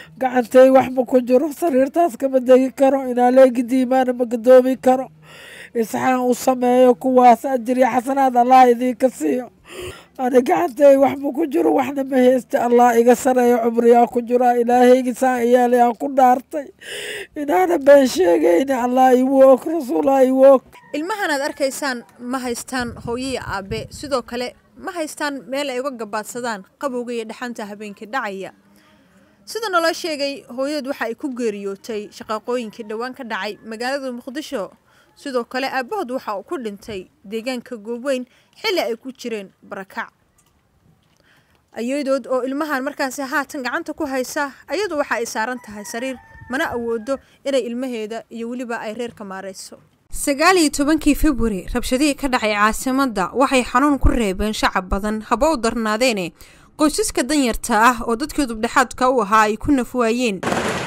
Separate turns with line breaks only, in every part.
gacantay wax ma ku jiro sariirtaas kama degi karo inaaleegi diimaana ma gadoomi karo isxaan u sameeyo kuwaas ajiriya xasanaad allah idiinka siiyo ani gacantay wax ma ku jiro waxna ma haysta allah iga sareeyo cumriyaa ku jiraa ilaahaygi saan iyaali aan ku dhaartay inaana been sheegayni allah igu og rasuullah igu og
ilmahan aad arkaysaan ma haystaan hooyaya aabe sidoo kale ma haystaan meel ay uga gabaadsadaan qabowga iyo dhaxanta habeenkii dhacaya sida naloo sheegay hooyadeed waxa ay ku geeriyootay shaqaaqooyinkii dhowaan ka dhacay magaalada muqdisho sidoo kale aabahood waxa uu ku dhintay deegaanka goobweyn xilli ay ku jireen barakac ayadood oo ilmahan markaasi haatan gacanta ku haysa ayadu waxa ay saaran tahay sariir mana awoodo inay ilmaheeda iyo weliba ay reerka maarayso sagaal iyo tobankii februari rabshadihii ka dhacay caasimadda waxay xanuun ku reebeen shacab badan haba u darnaadeene qoysaska danyarta ah oo dadkii dubdhexaadka u ahaa ay ku nafwaayeen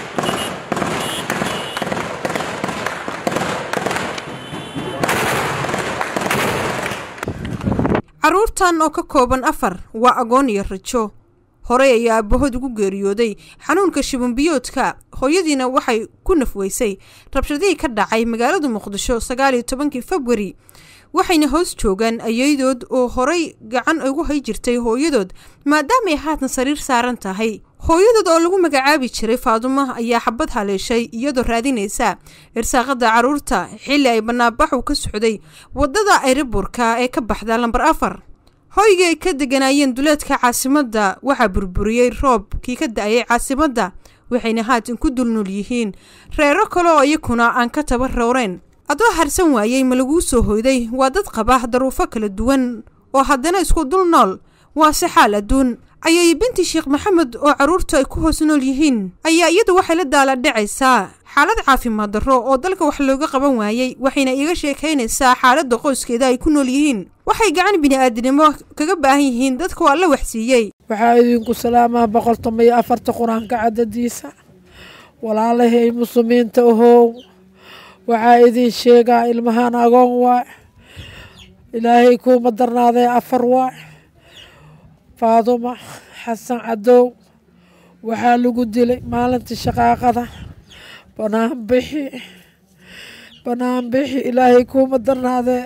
caruurtan oo ka kooban afar waa agoon iyo rajo horey ayaa aabahood ugu geeriyooday xanuunka shibumbiyoodka hooyadiina waxay ku nafweysay rabshadihii ka dhacay magaalada muqdisho sagaal iyo tobankii februari waxayna hoos joogaan ayadood oo horay gacan ugu hay jirtay hooyadood maadaamaay haatan sariir saaran tahay hooyadood oo lagu magacaabi jiray faadumo ayaa xabad haleeshay iyadoo raadinaysa irsaaqada caruurta xilli ay banaanbaxu ka socday wadada ayrabuurka ee ka baxda lambar afar hoygii ay ka deganaayeen duleedka caasimadda waxaa burburiyey roobkii ka da-ayay caasimadda waxayna haatan ku dulnool yihiin reero kale oo iyakuna aan ka taba rowreen adoo harsan waayey ma laguu soo hoyday waa dad qaba daruufo kala duwan oo haddana isku dul nool waa si xaal adduun ayay binti sheekh maxamed oo carruurtu ay ku hoos nool yihiin ayaa iyadu waxay la daala dhacaysaa xaalad caafimaad darro oo dalka wax looga qaban waayey waxayna iiga sheekaynaysaa xaaladda qoyskeeda ay ku nool yihiin waxay gacan bini'aadinimo kaga baahan yihiin dadka waa la waxsiiyey
waxaa idinku salaamaa boqol toban iyo afarta qur-aanka cadadiisa walaalahay muslimiinta ahow waxaa idin sheegaa ilmahaan agoon waa ilaahay kuuma darnaadee afar waa faaduma xasan cadow waxaa lagu dilay maalintii shaqaaqada banaanbixi banaanbixi ilaahay kuuma darnaadee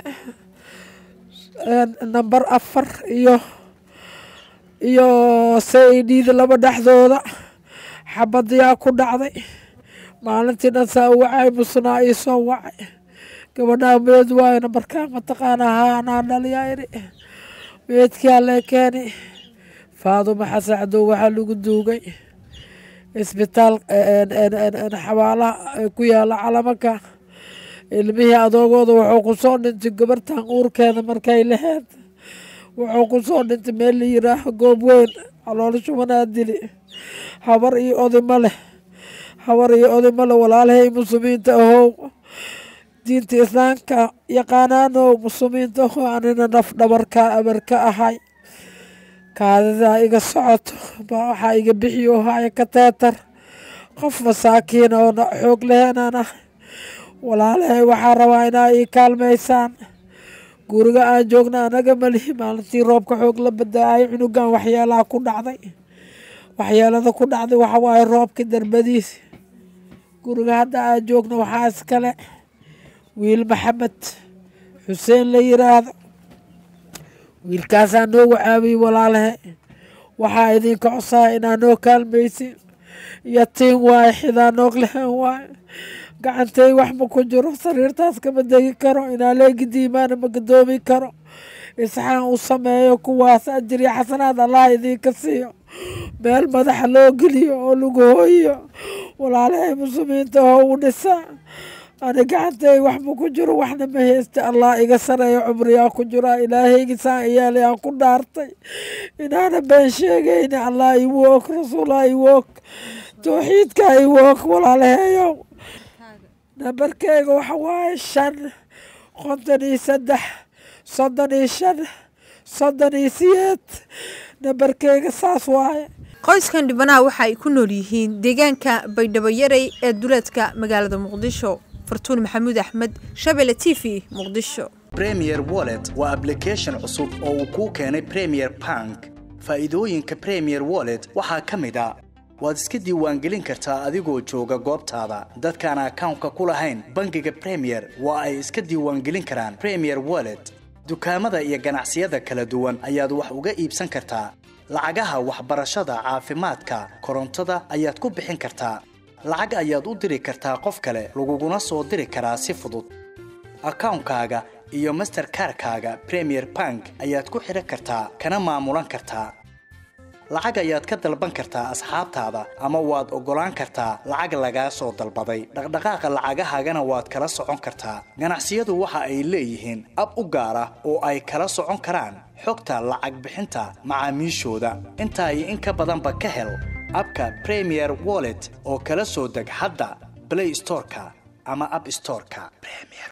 namber afar iyo iyo saidhiida laba dhexdooda xabadiyaa ku dhacday maalintii dhan saa u wacay musnaa ii soo wacay gabadhaa meed waayna markaa mataqaana haa anaa dhaliyaa iri meedkaa lee keeni faaduma xasan cadow waxaa lagu duugay isbitaal xabaalaha ku yaala calamanka ilmihii adoogooda wuxuu ku soo dhintay gabartan uurkeeda markay laheyd wuxuu ku soo dhintay meel la yiraaho goob weyn calool shubanaa dili habar iyo odima leh habar iyo odima leh walaalahay muslimiinta ahow diinta islaamka yaqaanaanow muslimiinta ahow anina naf dhabarkaa abarka ahay kaadidaa iga socoto baa waxaa iga bixiyo haya kateetar qof masaakiin oo xoog leheenaan ah walaalahay waxaa rabaa inaa ii kaalmaysaan guriga aan joogna anaga malihi maalintii roobka xoog la badaayay cunugan waxyeelaha ku dhacday waxyeelada ku dhacday waxawaaye roobka darbadiis guriga hadda aan joogna waxaa iskale wiil maxamed xuseen la yiraahdo wiilkaasaa noogu caawiyey walaalahe waxaa idinka codsaa inaa noo kaalmaysin yatiin waaye xidaa noog lehen waaye gacantay wax ma ku jiro sariirtaas kama degi karo inaaleegi diimaana ma gadoomi karo isxaan u sameeyo kuwaas ajiriya xasanaad allah idiinka siiyo meel madaxa loo geliyo oo lagu hooyiyo walaalahay muslimiinta oo u dhisaa ani gacantay wax ma ku jiro waxna ma haysta allah iga sareeyo cumriyaa ku jiraa ilaahaygi saan iyaali aan ku dhaartay inaana been sheegayni allah igu og rasuullah igu og towxiidkaa igu og walaalaheeyow nambarkeyga waxa waaye shan konton iyo saddex soddon iyo shan soddon iyo siyeed nambarkeyga saas waaye
qoyskan dhibanaha waxa ay ku nool yihiin deegaanka baydhabo yaray ee duleedka magaalada muqdisho fartuun maxamuud axmed shabele t v muqdisho
premier wallet waa application cusub oo uu kuu keenay premier bank faa'iidooyinka premier wallet waxaa ka mid a waad iska diiwaangelin kartaa adigoo jooga goobtaada dadkaan akawnka ku lahayn bangiga premier waa ay iska diiwaangelin karaan premier wallet dukaamada iyo ganacsiyada kala duwan ayaad wax uga iibsan kartaa lacagaha waxbarashada caafimaadka korontada ayaad ku bixin kartaa lacag ayaad u diri kartaa qof kale laguguna soo diri karaa si fudud akawnkaaga iyo masterkarkaaga premier bank ayaad ku xidhan kartaa kana maamulan kartaa lacag ayaad ka dalban kartaa asxaabtaada ama waad oggolaan kartaa lacag lagaa soo dalbaday dhaqdhaqaaqa lacagahaagana waad kala socon kartaa ganacsiyadu waxa ay leeyihiin ab u gaar ah oo ay kala socon karaan xogta lacag bixinta macaamiishooda intaa iyo in ka badanba ka hel abka premier wallet oo kala soo deg hadda blay storeka ama ab storeka